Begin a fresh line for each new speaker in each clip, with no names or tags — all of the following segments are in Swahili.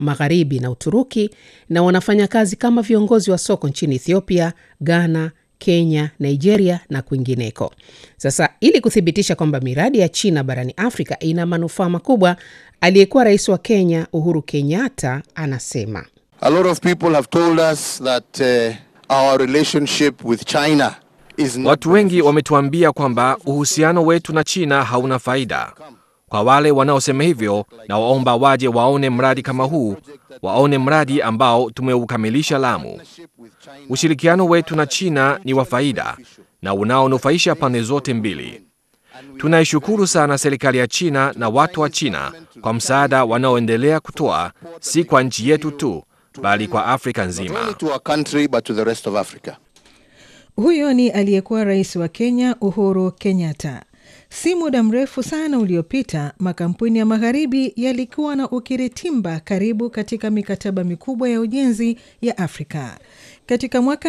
Magharibi na Uturuki, na wanafanya kazi kama viongozi wa soko nchini Ethiopia, Ghana, Kenya, Nigeria na kwingineko. Sasa ili kuthibitisha kwamba miradi ya China barani Afrika ina manufaa makubwa, aliyekuwa rais wa Kenya Uhuru Kenyatta anasema
A lot of people have told us that uh, our relationship with China is not
Watu wengi wametuambia kwamba uhusiano wetu na China hauna faida. Kwa wale wanaosema hivyo, na waomba waje waone mradi kama huu, waone mradi ambao tumeukamilisha Lamu. Ushirikiano wetu na China ni wa faida na unaonufaisha pande zote mbili. Tunaishukuru sana serikali ya China na watu wa China kwa msaada wanaoendelea kutoa, si kwa nchi yetu tu, bali kwa Afrika
not only
nzima.
to our country but to the rest of Africa.
Huyo ni aliyekuwa rais wa Kenya Uhuru Kenyatta. Si muda mrefu sana uliopita, makampuni ya magharibi yalikuwa na ukiritimba karibu katika mikataba mikubwa ya ujenzi ya Afrika. Katika mwaka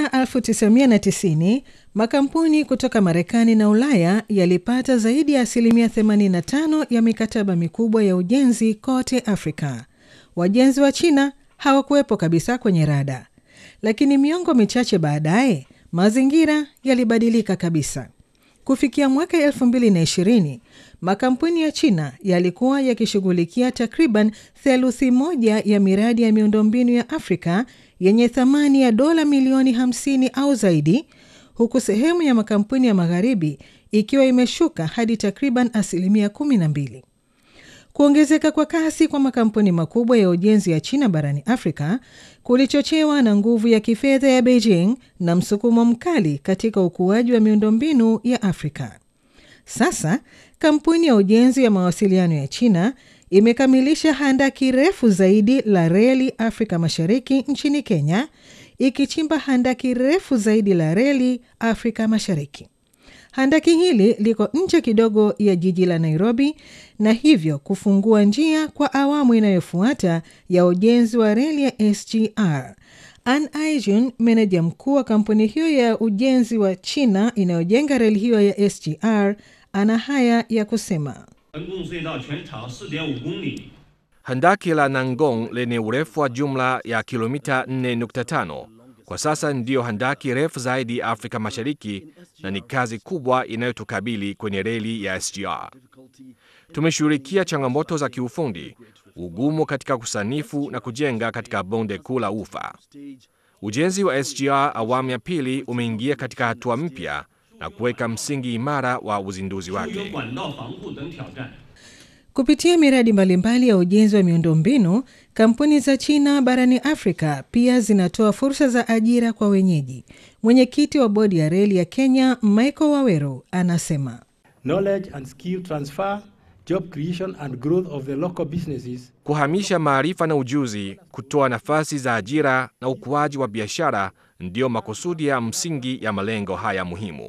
1990 makampuni kutoka Marekani na Ulaya yalipata zaidi ya asilimia 85 ya mikataba mikubwa ya ujenzi kote Afrika. Wajenzi wa China hawakuwepo kabisa kwenye rada, lakini miongo michache baadaye mazingira yalibadilika kabisa. Kufikia mwaka 2020 makampuni ya China yalikuwa yakishughulikia takriban theluthi moja ya miradi ya miundombinu ya Afrika yenye thamani ya dola milioni 50 au zaidi, huku sehemu ya makampuni ya magharibi ikiwa imeshuka hadi takriban asilimia 12. Kuongezeka kwa kasi kwa makampuni makubwa ya ujenzi ya China barani Afrika kulichochewa na nguvu ya kifedha ya Beijing na msukumo mkali katika ukuaji wa miundombinu ya Afrika. Sasa kampuni ya ujenzi ya mawasiliano ya China imekamilisha handaki refu zaidi la reli Afrika Mashariki nchini Kenya, ikichimba handaki refu zaidi la reli Afrika Mashariki. Handaki hili liko nje kidogo ya jiji la Nairobi na hivyo kufungua njia kwa awamu inayofuata ya ujenzi wa reli ya SGR. An Aijun, meneja mkuu wa kampuni hiyo ya ujenzi wa China inayojenga reli hiyo ya SGR, ana haya ya kusema.
横共隧道全长4.5公里，
Handaki la Nangong lenye urefu wa jumla ya kilomita 4.5 kwa sasa ndiyo handaki refu zaidi Afrika Mashariki na ni kazi kubwa inayotukabili kwenye reli ya SGR. Tumeshughulikia changamoto za kiufundi, ugumu katika kusanifu na kujenga katika bonde kuu la Ufa. Ujenzi wa SGR awamu ya pili umeingia katika hatua mpya na kuweka msingi imara wa uzinduzi
有
wake.
管道防护等挑战。
Kupitia miradi mbalimbali ya ujenzi wa miundombinu, kampuni za China barani Afrika pia zinatoa fursa za ajira kwa wenyeji. Mwenyekiti wa bodi ya reli ya Kenya, Michael Waweru, anasema
knowledge and skill transfer, job creation and growth of the local businesses
Kuhamisha maarifa na ujuzi, kutoa nafasi za ajira na ukuaji wa biashara ndiyo makusudi ya msingi ya malengo haya muhimu.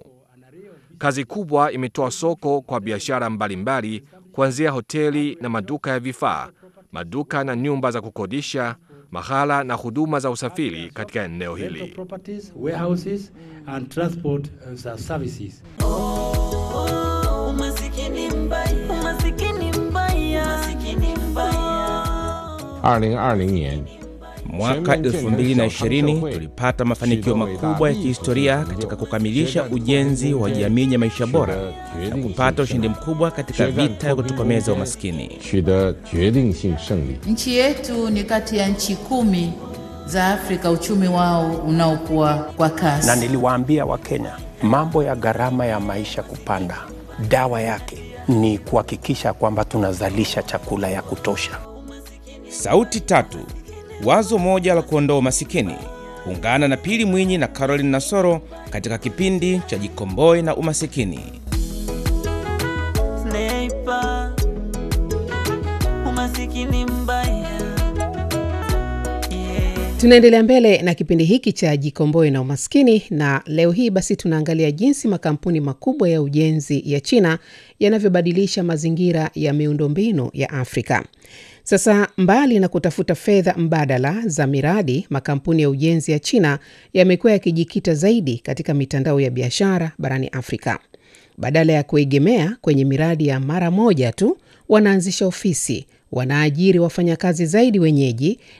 Kazi kubwa imetoa soko kwa biashara mbalimbali, kuanzia hoteli na maduka ya vifaa, maduka na nyumba za kukodisha, mahala na huduma za usafiri katika eneo
rental
hili.
properties, warehouses and transport uh, services.
Umasikini mbaya, umasikini mbaya, umasikini mbaya.
二零二零年，
Mwaka 2020 tulipata mafanikio makubwa ya kihistoria katika kukamilisha ujenzi wa jamii yenye maisha bora na kupata ushindi mkubwa katika vita ya kutokomeza umaskini.
取得决定性胜利。
Nchi yetu ni kati ya nchi kumi za Afrika uchumi wao unaokuwa kwa kasi.
na niliwaambia Wakenya mambo ya gharama ya maisha kupanda, dawa yake ni kuhakikisha kwamba tunazalisha chakula ya kutosha.
Sauti tatu, wazo moja la kuondoa umasikini. Ungana na Pili Mwinyi na Caroline Nasoro katika kipindi cha Jikomboe na Umasikini.
Sniper, umasikini mbaya. Yeah.
Tunaendelea mbele na kipindi hiki cha Jikomboe na Umaskini, na leo hii basi tunaangalia jinsi makampuni makubwa ya ujenzi ya China yanavyobadilisha mazingira ya miundombinu ya Afrika. Sasa, mbali na kutafuta fedha mbadala za miradi, makampuni ya ujenzi ya China yamekuwa yakijikita zaidi katika mitandao ya biashara barani Afrika. Badala ya kuegemea kwenye miradi ya mara moja tu, wanaanzisha ofisi, wanaajiri wafanyakazi zaidi wenyeji